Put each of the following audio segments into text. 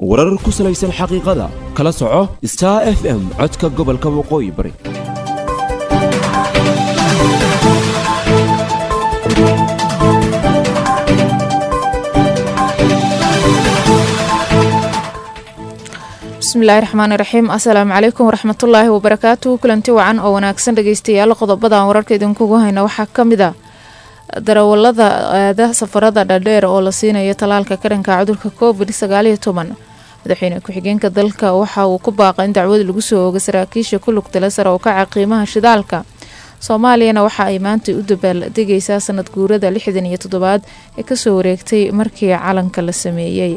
warar ku salaysan xaqiiqada kala soco star f m codka gobolka waqooyi bari bismillahi raxmaani raxiim assalaamu calaykum waraxmatullaahi wabarakaatuhu kulanti wacan oo wanaagsan dhegeystayaal qodobadan wararka idinkugu hayna waxaa ka mid a darawalada aada safarada dhadheer oo la siinayo talaalka karanka cudurka covid sagaaliyo toban madaxweyne ku-xigeenka dalka waxa uu ku baaqay in dacwad lagu soo ooga saraakiisha ku lugtala sare oo kaca qiimaha shidaalka soomaaliyana waxa ay maanta u dabaal degaysaa sanad guurada lixdan iyo toddobaad ee kasoo wareegtay markii calanka la sameeyey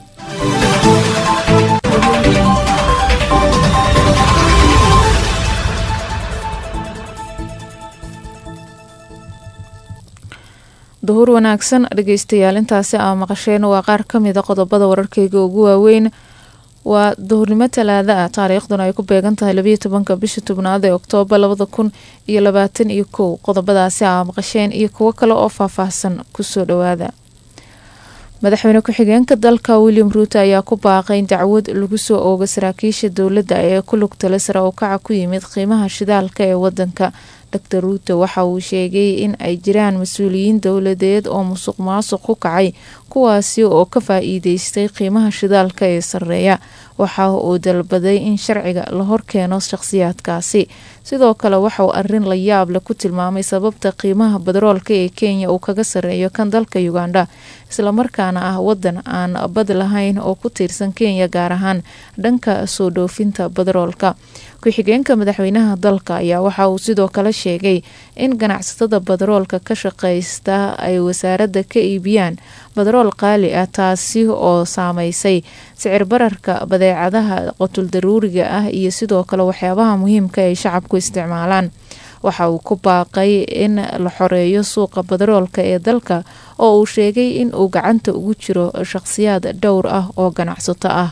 duhur wanaagsan dhegeystayaal intaasi aa maqasheen waa qaar kamida qodobada wararkeyga ugu waaweyn waa duhurnimo talaada ah taariikhduna ay ku beegan tahay labayo tobanka bisha tobnaad ee oktoobar labada kun iyo labaatan iyo kow qodobadaasi aa maqasheen iyo kuwo kale oo faahfaahsan kusoo dhawaada madaxweyne ku-xigeenka dalka william ruuto ayaa ku baaqay in dacwad lagu soo ooga saraakiisha dowladda ee ku lugtala sare oo kaca ku yimid qiimaha shidaalka ee wadanka dor ruuto waxa uu sheegay in ay jiraan mas-uuliyiin dowladeed oo musuq maasuq ku kacay kuwaasi oo ka faa-iideystay qiimaha shidaalka ee sareeya waxa uu dalbaday in sharciga la horkeeno shaqhsiyaadkaasi sidoo kale waxauu arin la yaab leh ku tilmaamay sababta qiimaha badaroolka ee kenya uu kaga sareeyo kan dalka uganda islamarkaana ah wadan aan bad lahayn oo ku tiirsan kenya gaar ahaan dhanka soo dhoofinta badaroolka ku-xigeenka madaxweynaha dalka ayaa waxa uu sidoo kale sheegay in ganacsatada badaroolka ka shaqeysta ay wasaaradda ka iibiyaan badarool qaali ah taasi oo saameysay sicir bararka badeecadaha qotul daruuriga ah iyo sidoo kale waxyaabaha muhiimka ay shacabku isticmaalaan waxa uu ku baaqay in la xoreeyo suuqa badaroolka ee dalka oo uu sheegay in uu gacanta ugu jiro shaqhsiyaad dhowr ah oo ganacsato ah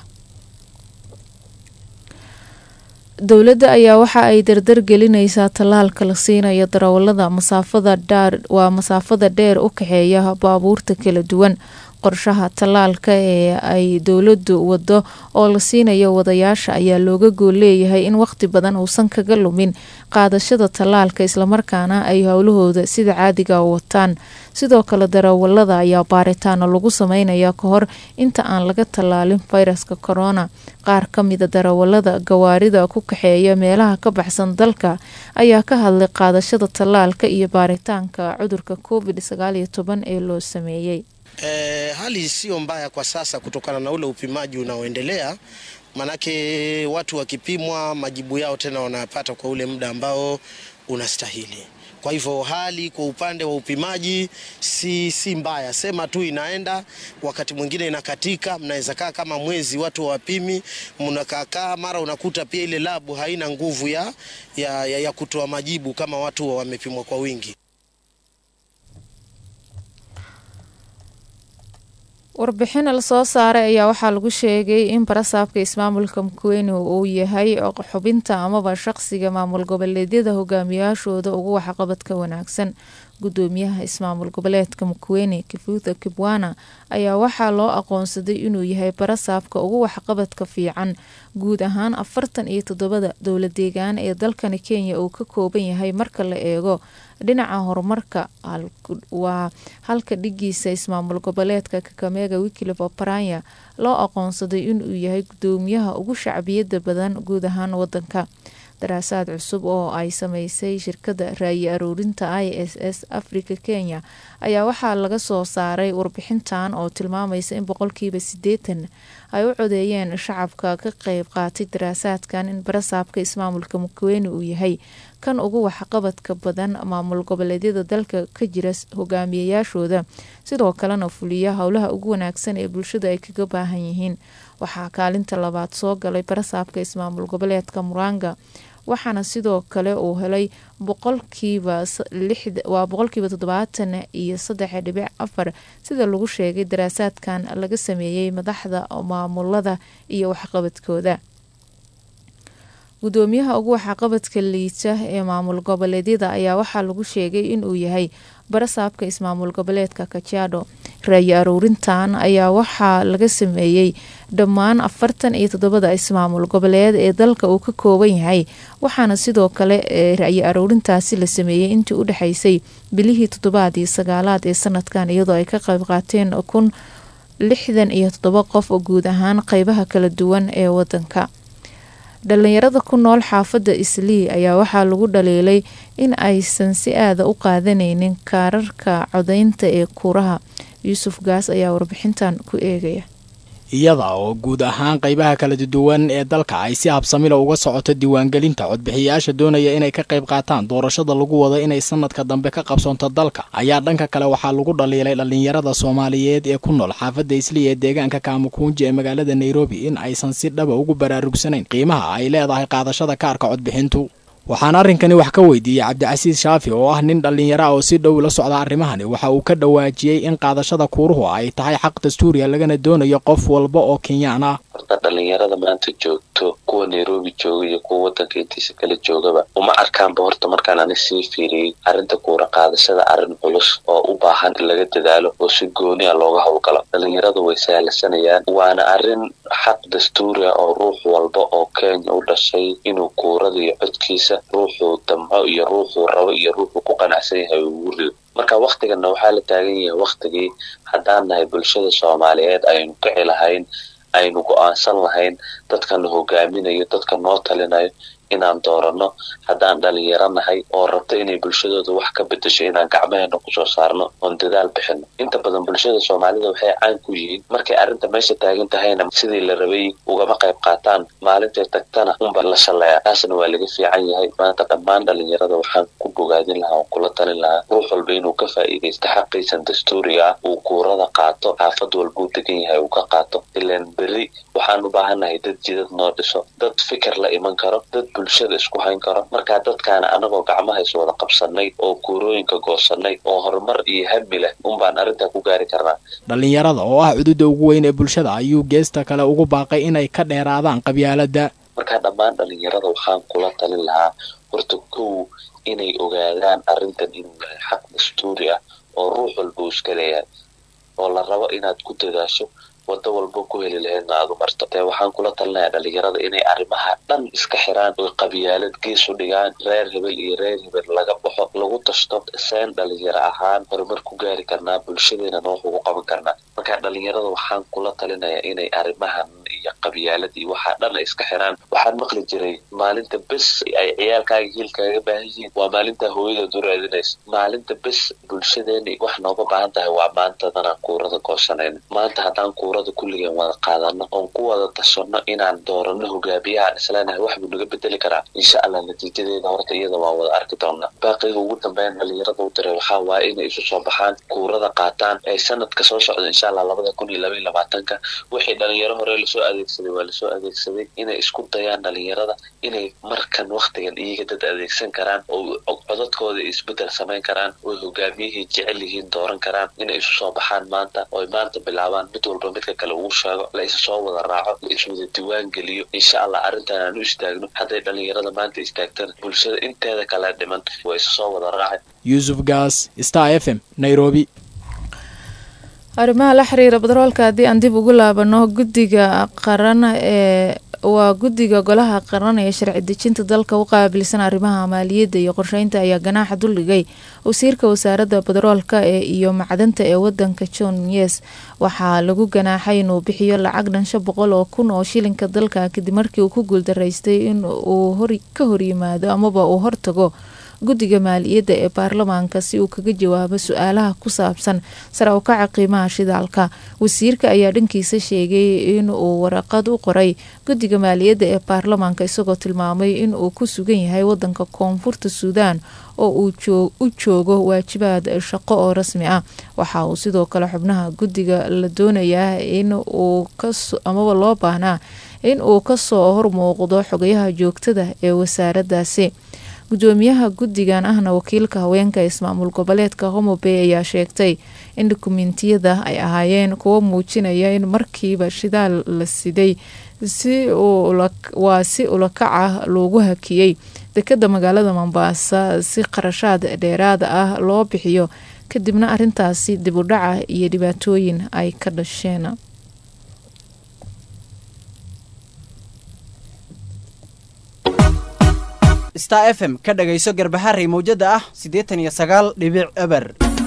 dowladda ayaa waxa ay dardar gelinaysaa tallaalka la siinayo darawalada masaafada dhaar waa masaafada dheer u kaxeeya baabuurta kala duwan qorshaha tallaalka ee ay dowladdu wado oo la siinayo wadayaasha ayaa looga gool leeyahay in waqti badan uusan kaga lumin qaadashada tallaalka islamarkaana ay howlahooda sida caadiga wataan sidoo kale darawalada ayaa baaritaano lagu sameynaya ka hor inta aan laga tallaalin fayraska corona qaar ka mida darawalada gawaarida ku kaxeeya meelaha ka baxsan dalka ayaa ka hadlay qaadashada tallaalka iyo baaritaanka cudurka covid sagaaliyo toban ee loo sameeyey E, hali sio mbaya kwa sasa kutokana na ule upimaji unaoendelea, manake watu wakipimwa majibu yao tena wanapata kwa ule muda ambao unastahili. Kwa hivyo hali kwa upande wa upimaji si, si mbaya, sema tu inaenda, wakati mwingine inakatika. Mnaweza kaa kama mwezi watu wapimi, mnakaakaa, mara unakuta pia ile labu haina nguvu ya, ya, ya, ya kutoa majibu kama watu wamepimwa kwa wingi. warbixin lasoo saaray ayaa waxaa lagu sheegay in barasaabka ismaamulka mkuweni uu yahay xubinta amaba shaqsiga maamul goboleedyada hogaamiyaashooda ugu waxqabadka wanaagsan gudoomiyaha ismaamul goboleedka mkuweni kifuutha kibwana ayaa waxaa loo aqoonsaday inuu yahay barasaabka ugu waxqabadka fiican guud ahaan afartan iyo toddobada dowla deegaan ee dalkani kenya uu ka kooban yahay marka la eego dhinaca horumarka waa halka dhigiisa ismaamul goboleedka kakameega wikilif oparanya loo aqoonsaday inuu yahay gudoomiyaha ugu shacbiyada badan guud ahaan wadanka daraasaad cusub oo ay sameysay shirkada raayi aroorinta i s s africa kenya ayaa waxaa laga soo saaray warbixintan oo tilmaamaysa in boqolkiiba sideetan ay u codeeyeen shacabka ka qeyb qaatay daraasaadkan in barasaabka ismaamulka mukweeni uu yahay kan ugu waxqabadka badan maamul goboleedyada dalka ka jira hogaamiyayaashooda sidoo kalena fuliya howlaha ugu wanaagsan ee bulshada ay kaga baahan yihiin waxaa kaalinta labaad soo galay barasaabka ismaamul goboleedka muranga waxaana sidoo kale uu helay boqolkiiba waa boqolkiiba toddobaatan iyo saddex dhibic afar sida lagu sheegay daraasaadkan laga sameeyey madaxda maamulada iyo waxqabadkooda gudoomiyaha ugu waxqabadka liita ee maamul goboleedyada ayaa waxaa lagu sheegay inuu yahay barasaabka ismaamul goboleedka kajiado raayi aruurintan ayaa waxaa laga sameeyey dhammaan afartan iyo toddobada ismaamul goboleed ee dalka uu ka kooban yahay waxaana sidoo kale ra'yi aruurintaasi la sameeyey intii u dhexaysay bilihii toddobaad iyo sagaalaad ee sanadkan iyadoo ay ka qayb qaateen kun lixdan iyo toddoba qof oo guud ahaan qeybaha kala duwan ee wadanka dhalinyarada ku nool xaafadda islii ayaa waxaa lagu dhaliilay in aysan si aada u qaadanaynin kaararka codaynta ee kuuraha yuusuf gaas ayaa warbixintan ku eegaya iyada oo guud ahaan qaybaha kala duwan ee dalka ay si habsamila uga socoto diiwaangelinta codbixiyayaasha doonaya inay ka qayb qaataan doorashada lagu wado inay sanadka dambe ka qabsoonto dalka ayaa dhanka kale waxaa lagu dhaliilay dhallinyarada soomaaliyeed ee ku nool xaafadda isliya ee deegaanka kaamukuunji ee magaalada nairobi in aysan si dhaba ugu baraarugsanayn qiimaha ay leedahay qaadashada kaarka codbixintu waxaan arrinkani wax ka weydiiyey cabdicasiis shaafi oo ah nin dhallinyaro ah oo si dhow la socda arrimahani waxa uu ka dhawaajiyey in qaadashada kuuruhu ay tahay xaq dastuuriya lagana doonayo qof walba oo kenyaan ah horta dhalinyarada maanta joogto kuwa nairobi jooga iyo kuwa wadanka intiisa kala joogaba uma arkaanba horta markaan ani sii fiiriyey arrinta kuura qaadashada arrin culus oo u baahan in laga dadaalo oo si gooni a looga howlgalo dhalinyarada way sahlansanayaan waana arrin xaq dastuuri ah oo ruux walba oo kenya u dhashay inuu kuurada iyo codkiisa ruuxuu damco iyo ruuxuu rabo iyo ruuxuu ku qanacsan yahay ugu rido marka waktiganna waxaa la taagan yahay waktigii haddaan nahay bulshada soomaaliyeed aynu kici lahayn aynu go-aansan lahayn dadkana hogaaminayo dadka noo talinayo inaan dooranno haddaan dhalinyaro nahay oo rabto inay bulshadooda wax ka bedesho inaan gacmaheena kusoo saarno oon dadaal bixino inta badan bulshada soomaalida waxay caan ku yihiin markay arrinta meesha taagan tahayna sidii la rabay ugama qayb qaataan maalintay tagtana unba la shaleeya taasna waa laga fiican yahay maanta dhammaan dhalinyarada waxaan ku bogaadin lahaa oon kula talin lahaa ruux walba inuu ka faa'iidaysto xaqiisan dastuuriga ah uu kuurada qaato xaafad walbuu degan yahay uu ka qaato ilaan berri waxaan u baahannahay dad jidad noo dhiso dad fikir la iman karo dad bulshada isku hayn karo markaa dadkaana anagoo gacmaha is wada qabsanay oo kuurooyinka goosanay oo horumar iyo hami leh unbaan arrintaa ku gaari karnaa dhallinyarada oo ah cududa ugu weyn ee bulshada ayuu geesta kale ugu baaqay inay ka dheeraadaan qabyaaladda markaa dhammaan dhalinyarada waxaan kula talin lahaa horta kow inay ogaadaan arrintan inuu yahay xaq dastuuri ah oo ruux walba uu iska leeyahay oo la rabo inaad ku dadaasho waddo walba ku heli lahaydna aad u marto dee waxaan kula talinayaa dhalinyarada inay arrimaha dhan iska xiraan oo qabyaalad gees u dhigaan reer hebel iyo reer hebel laga baxo lagu tashto seen dhalinyaro ahaan horumar ku gaari karnaa bulshadeena wax ugu qaban karnaa marka dhalinyarada waxaan kula talinayaa inay arrimahan iyo qabyaalad iyo waxaa dhan ay iska xiraan waxaan maqli jiray maalinta bes ay ciyaalkaaga hiilkaaga baahan yihiin waa maalinta hooyadaad u raadinaysa maalinta bes bulshadeena wax nooga baahan tahay waa maantadanaan kuurada goosanayna maanta haddaan kuurada kulligeen wada qaadano oon ku wada tashanno inaan doorano hogaamiyahaan isleenahay wax buu naga bedeli karaa insha allah natiijadeeda horta iyada waan wada arki doonaa baaqiga ugu dambeyn dhalinyarada u diray waxaa waaye inay isu soo baxaan kuurada qaataan ay sanadka soo socda insha allah labada kun iyo laba iyo labaatanka wixii dhalinyaro hore lasoo adeegsaday waa lasoo adeegsaday inay isku dayaan dhalinyarada inay markan waktigan iyaga dad adeegsan karaan oo codadkooda isbedel samayn karaan oo hogaamiyihii jecel yihiin dooran karaan inay isu soo baxaan maanta oy maanta bilaabaan mid walba midka kale uu sheego la isa soo wada raaco la iswada diwaan geliyo insha allah arrintan aan u istaagno hadday dhalinyarada maanta istaagtana bulshada inteeda kale dhiman waa isa soo wada raacay yuusuf gaas star f m nairobi arrimaha la xiriira batroolka haddii aan dib ugu laabano guddiga qaran ee waa guddiga golaha qaran ee sharci dejinta dalka u qaabilsan arrimaha maaliyadda iyo qorsheynta ayaa ganaaxa duldhigay wasiirka wasaaradda batroolka ee iyo macdanta ee wadanka john yes waxaa lagu ganaaxay inuu bixiyo lacag dhansho boqol oo kun oo shilinka dalka kadib markii uu ku guuldaraystay in uu ka horyimaado amaba uu hortago guddiga maaliyadda ee baarlamaanka si uu kaga jawaabo su-aalaha ku saabsan sare u kaca qiimaha shidaalka wasiirka ayaa dhankiisa sheegay in uu waraqad u qoray guddiga maaliyadda ee baarlamaanka isagoo tilmaamay in uu ku sugan yahay wadanka koonfurta suudaan oo uu u joogo waajibaad shaqo oo rasmi ah waxa uu sidoo kale xubnaha guddiga la doonayaa in uu amaba loo baahnaa in uu kasoo hormuuqdo xogayaha joogtada ee wasaaraddaasi gudoomiyaha guddigan ahna wakiilka haweenka ismaamul goboleedka homobey ayaa sheegtay in dukumentiyada ay ahaayeen kuwo muujinaya in markiiba shidaal la siday waa si ulakaca loogu hakiyey dekada magaalada mombaasa si qarashaad dheeraada ah loo bixiyo kadibna arintaasi dib u dhaca iyo dhibaatooyin ay ka dhasheen star f m ka dhagayso garbaharey mawjada ah siddeetan iyo sagaal dhibic eber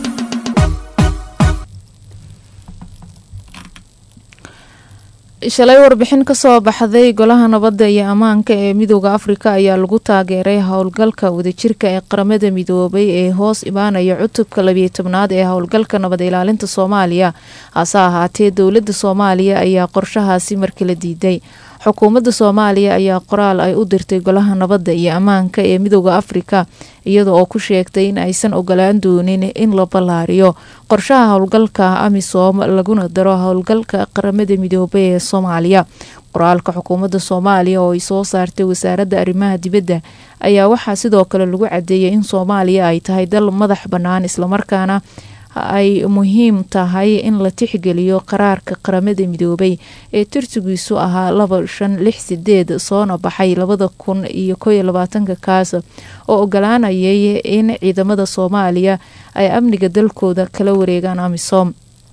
shalay warbixin kasoo baxday golaha nabadda iyo ammaanka ee midooda afrika ayaa lagu taageeray howlgalka wadajirka ee qaramada midoobay ee hoos imaanaya cutubka labiyo tobnaad ee howlgalka nabad ilaalinta soomaaliya hase ahaatee dowladda soomaaliya ayaa qorshahaasi markala diiday xukuumadda soomaaliya ayaa qoraal ay u dirtay golaha nabadda iyo ammaanka ee midooda afrika iyada oo ku sheegtay in aysan ogolaan doonin in la ballaariyo qorshaha howlgalka amisom laguna daro howlgalka qaramada midoobay ee soomaaliya qoraalka xukuumadda soomaaliya oo ay soo saartay wasaaradda arrimaha dibadda ayaa waxaa sidoo kale lagu cadeeyay in soomaaliya ay tahay dal madax bannaan islamarkaana ay muhiim tahay in la tixgeliyo qaraarka qaramada midoobay ee tirsigiisu ahaa laba shan lix sideed soona baxay labada kun iyo kow iyo labaatanka kaas oo ogolaanayay in ciidamada soomaaliya ay amniga dalkooda kala wareegaan amisom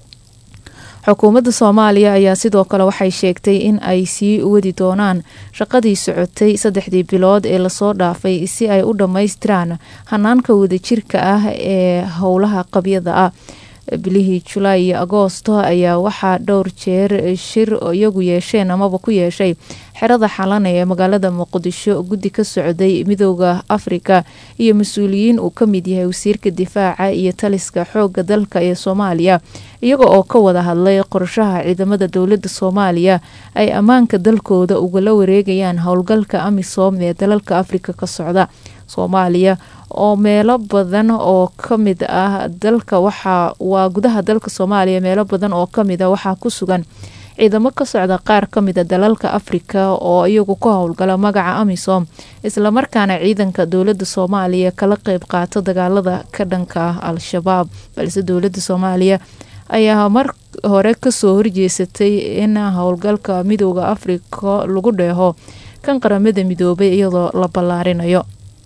xukuumadda soomaaliya ayaa sidoo kale waxay sheegtay in ay sii wadi doonaan shaqadii socotay saddexdii bilood ee lasoo dhaafay si ay u dhammaystiraan hanaanka wadajirka ah ee howlaha qabyada ah bilihii julaay iyo agoosto ayaa waxaa dhowr jeer shir iyagu yeesheen amaba ku yeeshay xerada xalana ee magaalada muqdisho guddi ka socday midooda afrika iyo mas-uuliyiin uu ka mid yahay wasiirka difaaca iyo taliska xooga dalka ee soomaaliya iyaga oo ka wada hadlay qorshaha ciidamada dowladda soomaaliya ay ammaanka dalkooda ugala wareegayaan howlgalka amisom ee dalalka afrika ka socda soomaaliya oo meelo badan oo kamid ah dalka waxaa waa gudaha dalka soomaaliya meelo badan oo kamid a waxaa ku sugan ciidamo ka socda qaar ka mida dalalka afrika oo iyagu ka howlgala magaca amisom islamarkaana ciidanka dowladda soomaaliya kala qeyb qaato dagaalada ka dhanka ah al-shabaab balse dowladda soomaaliya ayaa mar hore kasoo horjeesatay in howlgalka midooda afrika lagu dheeho kan qaramada midoobay iyadoo la ballaarinayo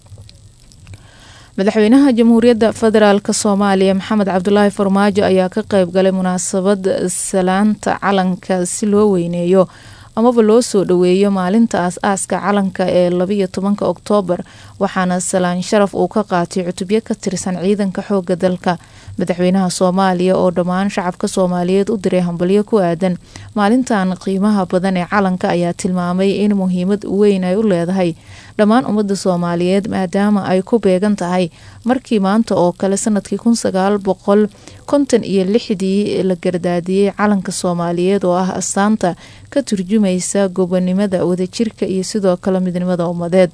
madaxweynaha jamhuuriyadda federaalk soomaaliya maxamed cabdulaahi farmaajo ayaa ka qeyb galay munaasabad salaanta calanka si loo weyneeyo amaba loo soo dhoweeyo maalinta aas-aaska calanka ee labiyo tobanka oktoobar waxaana salaan sharaf uu ka qaatay cutubyo ka tirsan ciidanka xooga dalka madaxweynaha soomaaliya oo dhammaan shacabka soomaaliyeed u diray hambalyo ku aadan maalintan qiimaha badan ee calanka ayaa tilmaamay in muhiimad weyn ay u leedahay dhammaan ummadda soomaaliyeed maadaama ay ku beegan tahay markii maanta oo kale sanadkii kun sagaal boqol konton iyo lixdii la gardaadiyey calanka soomaaliyeed oo ah astaanta ka turjumaysa gobonimada wadajirka iyo sidoo kale midnimada ummadeed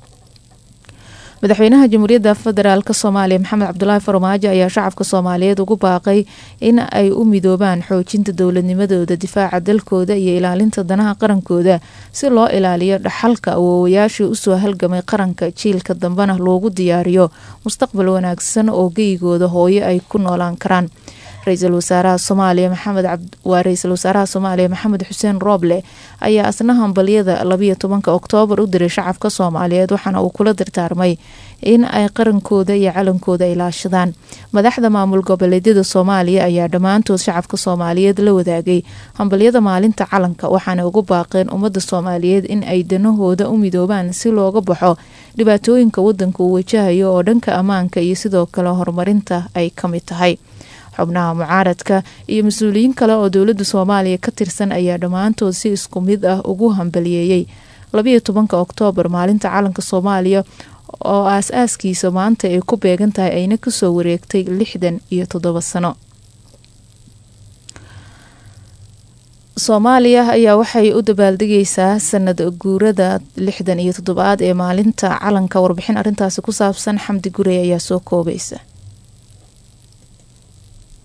madaxweynaha jamhuuriyadda federaalk soomaaliya maxamed cabdulaahi farmaajo ayaa shacabka soomaaliyeed ugu baaqay in ay u midoobaan xoojinta dowladnimadooda difaaca dalkooda iyo ilaalinta danaha qarankooda si loo ilaaliyo dhaxalka awoowayaashii usoo halgamay qaranka jiilka dambena loogu diyaariyo mustaqbal wanaagsan oo geyigooda hooyo ay ku noolaan karaan ra-iisul wasaaraha soomaaliya maxamed waa ra-iisul wasaaraha soomaaliya maxamed xuseen rooble ayaa asna hambalyada labiyo tobanka oktoobar u diray shacabka soomaaliyeed waxaana uu kula dardaarmay in ay qarankooda iyo calankooda ilaashadaan madaxda maamul goboleedyada soomaaliya ayaa dhammaantood shacabka soomaaliyeed la wadaagay hambalyada maalinta calanka waxaana ugu baaqeen ummadda soomaaliyeed in ay danahooda u midoobaan si looga baxo dhibaatooyinka wadanka uu wajahayo oo dhanka ammaanka iyo sidoo kale horumarinta ay ka mid tahay xubnaha mucaaradka iyo mas-uuliyiin kale oo dowladda soomaaliya ka tirsan ayaa dhammaantood si isku mid ah ugu hambaliyeeyey labiyo tobanka oktoobar maalinta calanka soomaaliya oo aas-aaskiisa maanta ay ku beegan tahay ayna kasoo wareegtay lixdan iyo toddoba sano soomaaliya ayaa waxay u dabaaldegaysaa sanad guurada lixdan iyo toddobaad ee maalinta calanka warbixin arrintaasi ku saabsan xamdi gurey ayaa soo koobaysa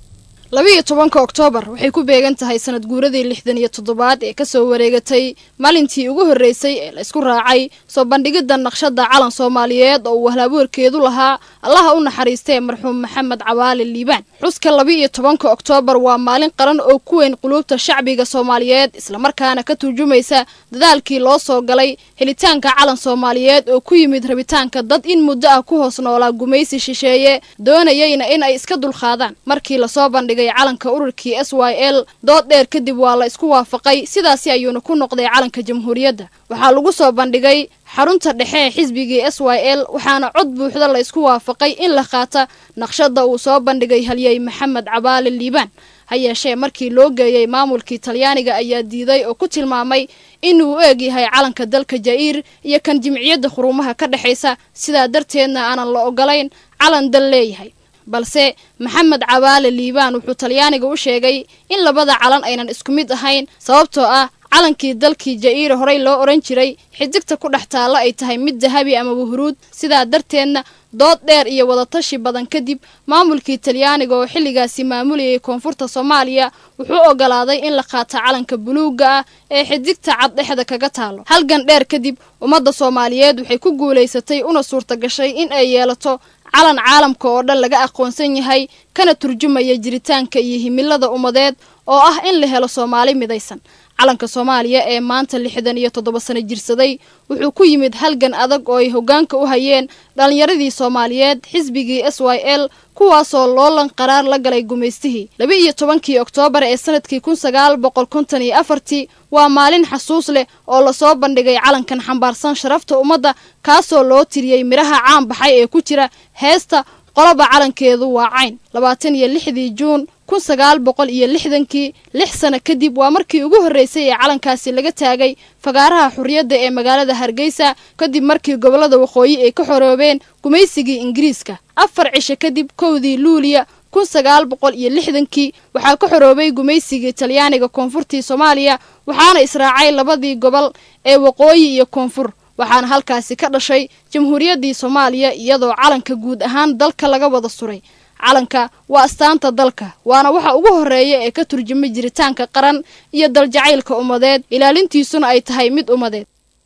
labiiyo tobanka oktoobar waxay ku beegan tahay sanad guuradii lixdan iyo toddobaad ee kasoo wareegatay maalintii ugu horreysay ee la isku raacay soo bandhigidda naqshadda calan soomaaliyeed oo uu wahlaabuurkeedu lahaa allaha u naxariistee marxuum maxamed cabaali liibaan xuska labi-iyo tobanka oktoobar waa maalin qaran oo ku weyn quluubta shacbiga soomaaliyeed islamarkaana ka turjumaysa dadaalkii loo soo galay helitaanka calan soomaaliyeed oo ku yimid rabitaanka dad in muddo ah ku hoos noolaa gumaysi shisheeye doonayeyna in ay iska dulqaadaan markii lasoo bandhigay calanka ururkii s y l dood dheer kadib waa la isku waafaqay sidaasi ayuuna ku noqday calanka jamhuuriyadda waxaa lagu soo bandhigay xarunta dhexe ee xisbigii s y l waxaana cod buuxda la isku waafaqay in la qaata naqshadda uu soo bandhigay halyey maxamed cabaali liibaan ha yeeshee markii loo geeyey maamulkii talyaaniga ayaa diiday oo ku tilmaamay inuu u eg yahay calanka dalka ja'ir iyo kan jimciyadda khuruumaha ka dhexaysa sidaa darteedna aanan la ogolayn calan dal leeyahay balse maxamed cabaale liibaan wuxuu talyaaniga u sheegay in labada calan aynan isku mid ahayn sababtoo ah calankii dalkii ja'iira horey loo odhan jiray xidigta ku dhex taalla ay tahay mid dahabi ama wahuruud sidaa darteedna dood dheer iyo wadatashi badan kadib maamulkii talyaaniga oo xilligaasi maamulayay koonfurta soomaaliya wuxuu ogolaaday in la qaato calanka buluugga ah ee xidigta cad dhexda kaga taalo halgan dheer kadib ummadda soomaaliyeed waxay ku guulaysatay una suurta gashay in ay yeelato calan caalamka oo dhan laga aqoonsan yahay kana turjumaya jiritaanka iyo himilada ummadeed oo ah in la helo soomaali midaysan calanka soomaaliya ee maanta lixdan iyo toddoba sano jirsaday wuxuu ku yimid halgan adag oo ay hoggaanka u hayeen dhallinyaradii soomaaliyeed xisbigii s y l kuwaasoo loolan qaraar la galay gumaystihii laba iyo tobankii oktoobar ee sanadkii kun sagaal boqol konton iyo afartii waa maalin xasuus leh oo lasoo bandhigay calankan xambaarsan sharafta ummadda kaasoo loo tiriyey midhaha caan baxay ee ku jira heesta qoloba calankeedu waa cayn labaatan iyo lixdii juun kun sagaal boqol iyo lixdankii lix sano kadib waa markii ugu horreysay ee calankaasi laga taagay fagaaraha xurriyadda ee magaalada hargeysa kadib markii gobollada waqooyi ay ka xoroobeen gumaysigii ingiriiska afar cisho kadib kowdii luuliya kun sagaal boqol iyo lixdankii waxaa ka xoroobay gumaysigii talyaaniga koonfurtii soomaaliya waxaana israacay labadii gobol ee waqooyi iyo koonfur waxaana halkaasi ka dhashay jamhuuriyaddii soomaaliya iyadoo calanka guud ahaan dalka laga wada suray calanka waa astaanta dalka waana waxa ugu horreeya ee ka turjuma jiritaanka qaran iyo daljacaylka ummadeed ilaalintiisuna ay tahay mid ummadeed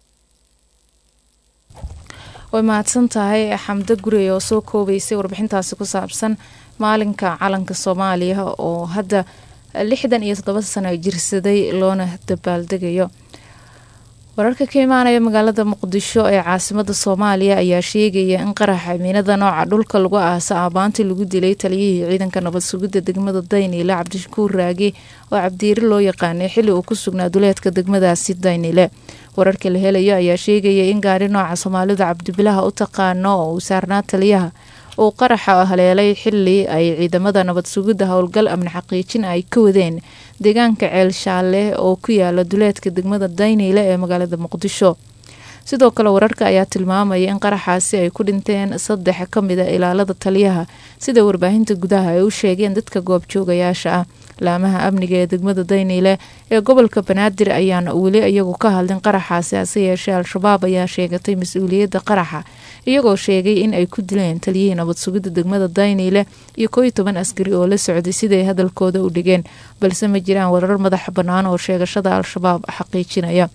way mahadsan tahay xamdo gurey oo soo koobaysay warbixintaasi ku saabsan maalinka calanka soomaaliya oo hadda lixdan iyo toddoba sano jirsaday loona dabaaldegayo wararka ka imaanaya magaalada muqdisho ee caasimada soomaaliya ayaa sheegaya in qaraxa miinada nooca dhulka lagu aasa aabaantii lagu dilay taliyihii ciidanka nabad sugidda degmada dayniile cabdishakuur raage oo cabdiiri loo yaqaanay xilli uu ku sugnaa duleedka degmadaasi dayniile wararka la helayo ayaa sheegaya in gaari nooca soomaalida cabdibilaha u taqaano oo uu saarnaa taliyaha uu qaraxa haleelay xili ay ciidamada nabad sugidda howlgal amni xaqiijin ay ka wadeen deegaanka ceel shaalle oo ku yaala duleedka degmada dayniile ee magaalada muqdisho sidoo kale wararka ayaa tilmaamaya in qaraxaasi ay ku dhinteen saddex ka mid a ilaalada taliyaha sida warbaahinta gudaha ay u sheegeen dadka goobjoogayaasha ah laamaha amniga ee degmada dayniile ee gobolka banaadir ayaan weli iyagu ka hadlin qaraxaasi hase yeeshee al-shabaab ayaa sheegatay mas-uuliyadda qaraxa iyagoo sheegay in ay ku dileen taliyihii nabad sugidda degmada dayniile iyo koo iyo toban askari oo la socday siday hadalkooda u dhigeen balse ma jiraan warar madax bannaan oo sheegashada al-shabaab xaqiijinaya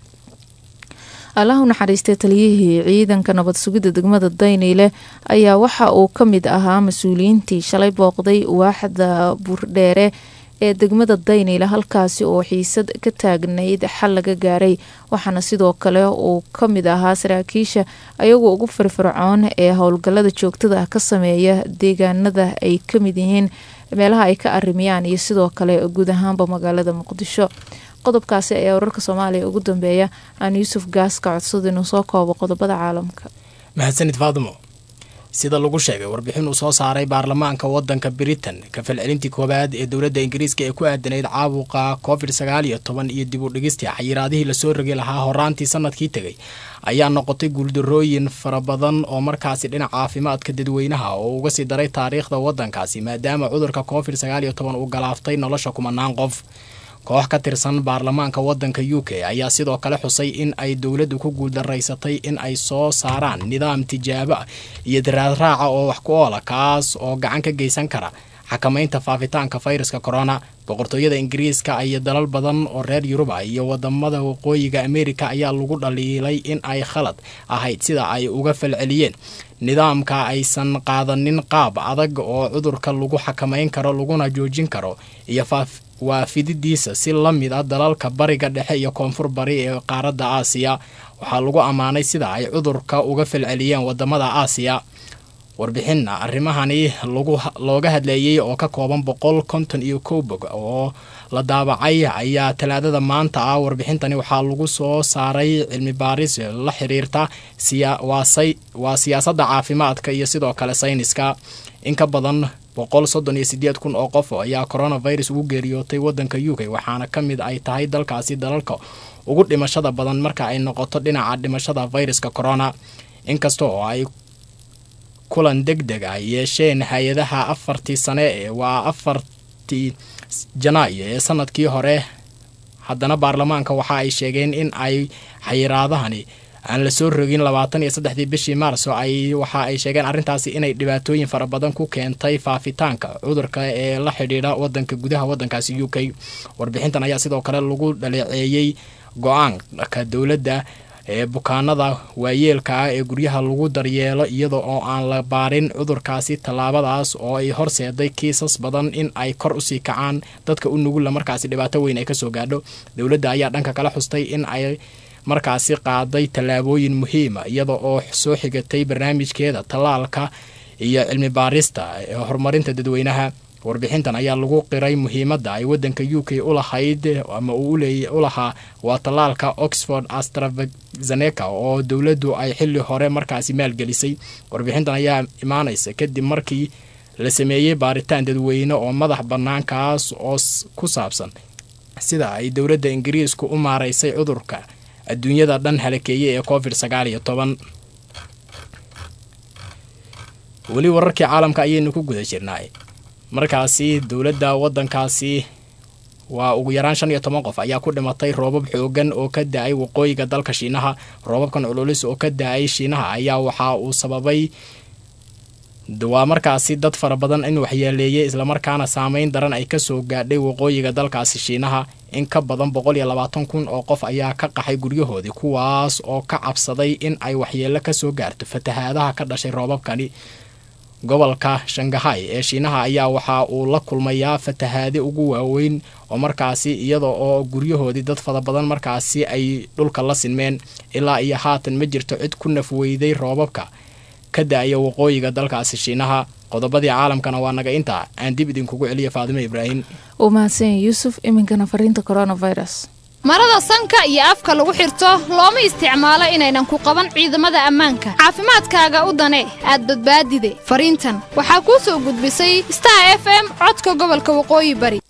allah u naxariistay taliyihii ciidanka nabad sugidda degmada dayniile ayaa waxa uu ka mid ahaa mas-uuliyiintii shalay booqday waaxda buurdheere ee degmada dayniile halkaasi oo xiisad ka taagnayd xal laga gaaray waxaana sidoo kale uu ka mid ahaa saraakiisha ayagu ugu firfircoon ee howlgallada joogtada ah ka sameeya deegaanada ay ka mid yihiin meelaha ay ka arimiyaan iyo sidoo kale guud ahaanba magaalada muqdisho qodobkaasi ayaa wararka soomaaliya ugu dambeeya aan yuusuf gaas ka codsada inuu soo koobo qodobada caalamka mahadsanid faadimo sida lagu sheegay warbixin uu soo saaray baarlamaanka wadanka britain ka falcelintii koowaad ee dowladda ingiriiska ee ku aadanayd caabuqa covid sagaal iyo toban iyo dib u dhigistii xayiraadihii lasoo rogi lahaa horaantii sanadkii tegay ayaa noqotay guuldarooyin fara badan oo markaasi dhinaca caafimaadka dadweynaha oo uga sii daray taariikhda wadankaasi maadaama cudurka covid sagaal iyo toban uu galaaftay nolosha kumanaan qof koox ka tirsan baarlamaanka wadanka u k ayaa sidoo kale xusay in ay dowladdu ku guuldaraysatay in ay soo saaraan nidaam tijaabo ah iyo daraadraaca oo wax ku oola kaas oo gacan ka geysan kara xakamaynta faafitaanka fayraska corona boqortooyada ingiriiska iyo dalal badan oo reer yuruba iyo wadamada waqooyiga amerika ayaa lagu dhaliilay in ay khalad ahayd sida ay uga falceliyeen nidaamka aysan qaadanin qaab adag oo cudurka lagu xakamayn karo laguna joojin karo iyo waa fididiisa si la mid a dalalka bariga dhexe iyo koonfur bari ee qaaradda aasiya waxaa lagu ammaanay sida ay cudurka uga falceliyeen wadamada aasiya warbixinna arrimahani looga hadleeyey oo ka kooban boqol konton iyo kow bog oo la daabacay ayaa talaadada maanta ah warbixintani waxaa lagu soo saaray cilmi baaris la xiriirta waa siyaasadda caafimaadka iyo sidoo kale sayniska in ka badan boqol soddon iyo sideed kun oo qof ayaa coronavirus ugu geeriyootay wadanka u k waxaana ka mid ay tahay dalkaasi dalalka ugu dhimashada badan marka ay noqoto dhinaca dhimashada viruska corona inkasta oo ay kulan deg deg ah yeesheen hay-adaha afartii sane ee waa afartii janaayo ee sanadkii hore haddana baarlamaanka waxa ay sheegeen in ay xayiraadahani aan la soo rogin labaatan iyo saddexdii bishii maarso ay waxa ay sheegeen arrintaasi inay dhibaatooyin fara badan ku keentay faafitaanka cudurka ee la xidhiidha wadanka gudaha wadankaasi u k warbixintan ayaa sidoo kale lagu dhaleeceeyey go-aanka dowladda ee bukaanada waayeelka ah ee guryaha lagu daryeelo iyada oo aan la baarin cudurkaasi tallaabadaas oo ay horseeday kiisas badan in ay kor usii kacaan dadka u nugulla markaasi dhibaato weyn ay kasoo gaadho dowladda ayaa dhanka kala xustay in ay markaasi qaaday tallaabooyin muhiima iyada oo soo xigatay barnaamijkeeda tallaalka iyo cilmi baarista ee horumarinta dadweynaha warbixintan ayaa lagu qiray muhiimadda ay wadanka u k u lahayd ama uu u lahaa waa tallaalka oxford astrazeneca oo dowladdu ay xili hore markaasi maalgelisay warbixintan ayaa imaanaysa kadib markii la sameeyey baaritaan dadweyne oo madax bannaan kaas oo ku saabsan sida ay dowladda ingiriisku u maaraysay cudurka adduunyada dhan halakeeyey ee covid sagaal iyo toban weli wararkii caalamka ayaynu ku guda jirnaa markaasi dowladda wadankaasi waa ugu yaraan shan iyo toban qof ayaa ku dhimatay roobab xoogan oo ka da-ay waqooyiga dalka shiinaha roobabkan cululis oo ka da-ay shiinaha ayaa waxa uu sababay waa markaasi dad fara badan in waxyeeleeyay islamarkaana saameyn daran ay kasoo gaadhay waqooyiga dalkaasi shiinaha in ka badan boqol iyo labaatan kun oo qof ayaa ka qaxay guryahoodii kuwaas oo ka cabsaday in ay waxyeelo kasoo gaarto fatahaadaha ka dhashay roobabkani gobolka shangahay ee shiinaha ayaa waxa uu la kulmayaa fatahaade ugu waaweyn oo markaasi iyada oo guryahoodii dad fara badan markaasi ay dhulka la sinmeen ilaa iyo haatan ma jirto cid ku nafweyday roobabka ka da-aya waqooyiga dalkaasi shiinaha qodobadii caalamkana waa naga intaa aan dib idinkugu celiya faadimo ibraahim uu mahadsan yuusuf iminkana fariinta coronavirus marada sanka iyo afka lagu xirto looma isticmaalo inaynan ku qaban ciidamada ammaanka caafimaadkaaga u dane aad badbaadide fariintan waxaa kuu soo gudbisay star f m codka gobolka waqooyi bari